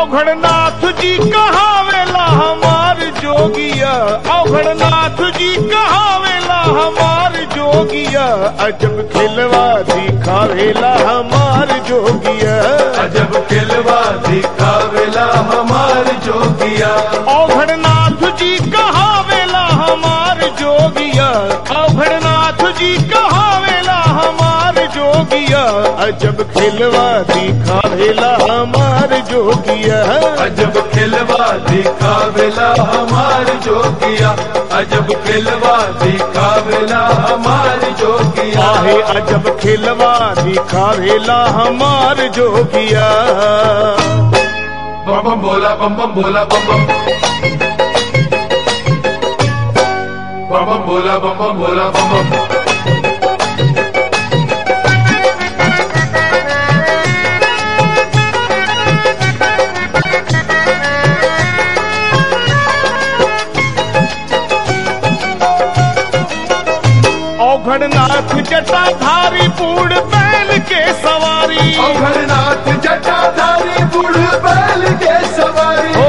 औघड़नाथ जी कहावेला हमार जोगिया औघड़नाथ जी कहावेला हमार जोगिया अजब खिलवा दिखावेला हमार जोगिया अजब खिलवा दिखावेला हमार जोगिया औघड़नाथ जी कहावेला हमार जोगिया औघड़नाथ जी कहावेला हमार जोगिया अजब खिलवा दिखावेला हमार जोगिया अजब खिलवा दिखावेला हमार जोगिया अजब खिलवा दिखावेला हमार जोगिया आहे अजब खिलवा दिखावेला हमार जोगिया बम बम बोला बम बम बोला बम बम बम बम बोला बम बम बोला बम बम औघड़नाथ जटाधारी पूर्ण बैल के सवारी अमरनाथ जटाधारी बुढ़ बैल के सवारी ओ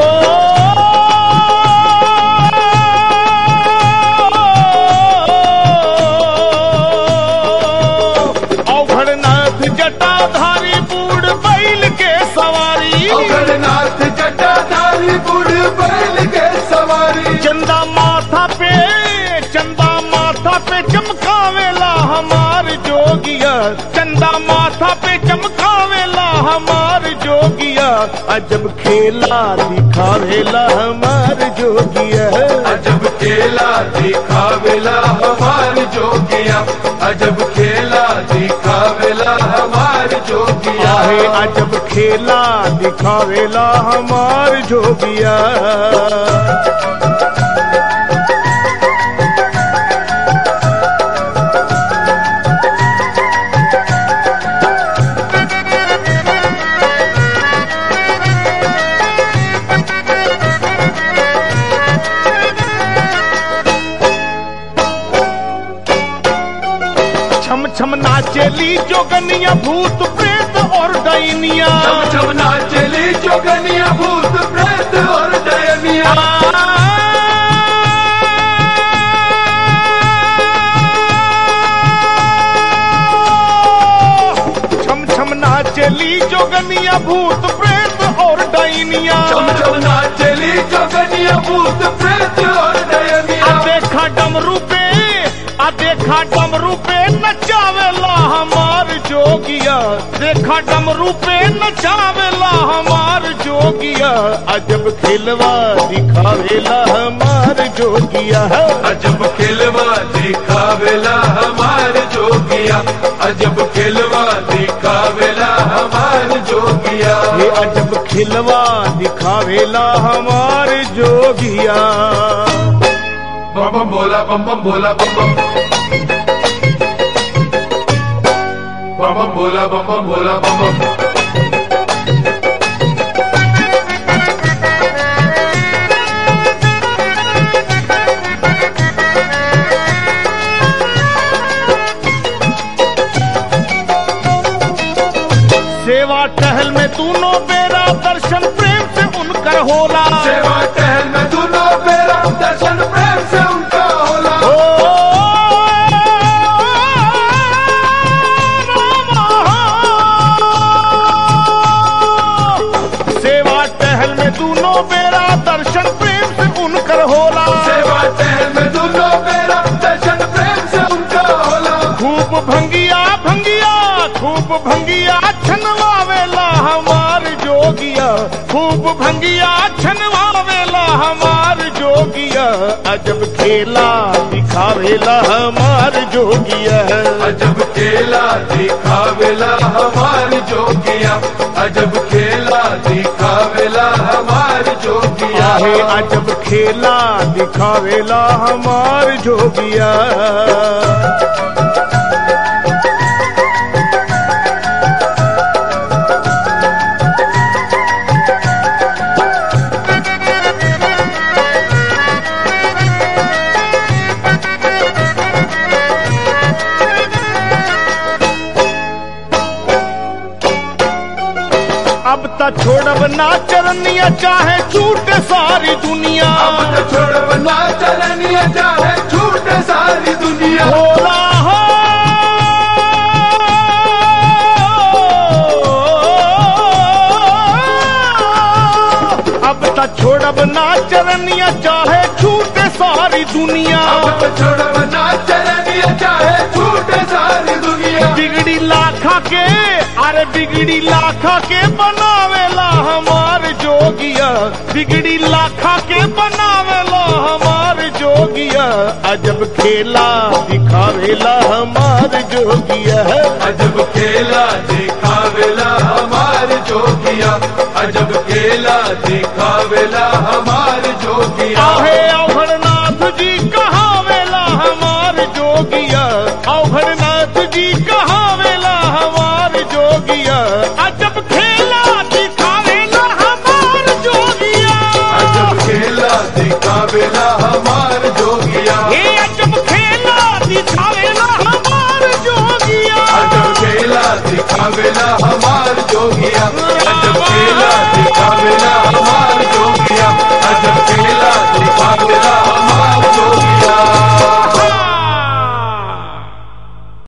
औघड़नाथ जटाधारी पूर्ण बैल के सवारी अमरनाथ जटाधारी बुढ़ बैल के सवारी चंदा माथा पे चंदा माथा पे चमकावेला हमार जोगिया चंदा माथा पे चमकावेला हमार जोगिया अजब खेला दिखावेला हमार जोगिया अजब खेला दिखावेला हमार जोगिया अजब खेला दिखावेला हमार जोगिया आहे अजब खेला दिखावेला हमार जोगिया छम छम नाचेली जोगनिया भूत प्रेत और डैनिया छम छम नाचली जोगनिया भूत प्रेत और दयनिया छम छम नाचली जोगनिया भूत प्रेत और डैनिया छम छम नाचली जोगनिया भूत प्रेत और आ दयनिया देखा डमरू पे आ देखा डमरू पे नचावेला हमार जोगिया देखा डमरू पे नचावेला हमार जोगिया अजब खिलवा दिखावेला हमार जोगिया अजब खिलवा दिखावेला हमार जोगिया अजब खिलवा दिखावेला हमार जोगिया ये अजब खिलवा दिखावेला हमार जोगिया बम बम बोला बम बम बोला बम बम बम बम बोला बम बम बोला बम बम सेवा टहल में दोनों बेरा दर्शन प्रेम से उनकर होला सेवा टहल में दोनों बेरा दर्शन प्रेम से उनका होला ओ सेवा टहल में दोनों बेरा दर्शन प्रेम से उनकर होला सेवा टहल में दोनों बेरा दर्शन प्रेम से उनका होला खूब भंगिया भंगिया खूब भंगिया छनवावेला हमार जोगिया खूब भंगिया छनवावेला हमार जोगिया अजब खेला दिखावेला हमार जोगिया अजब खेला दिखावेला हमार जोगिया अजब खेला दिखावेला हमार जोगिया आहे अजब खेला दिखावेला हमार जोगिया अब त छोड़ब ना चरनिया चाहे छूटे सारी दुनिया अब तो छोड़ बना चलनिया चाहे छूटे सारी दुनिया भोला हो अब त छोड़ब ना चरनिया चाहे छूटे सारी दुनिया अब तो छोड़ बना चलनिया चाहे छूटे सारी दुनिया बिगड़ी लाखा के अरे बिगड़ी लाखा के बनावेला हमार जोगिया बिगड़ी लाखा के बनावेला हमार जोगिया अजब खेला दिखावेला हमार जोगिया अजब खेला दिखावेला हमार जोगिया अजब खेला दिखावेला हमार जोगिया आहे अवघरनाथ जी कहावेला हमार जोगिया अवघरनाथ जी कहावेला हमार जोगिया अजब खेला दिखावेला हमार जोगिया अजब खेला दिखावेला हमार जोगिया हे अजब खेला दिखावेला हमार जोगिया अजब खेला दिखावेला हमार जोगिया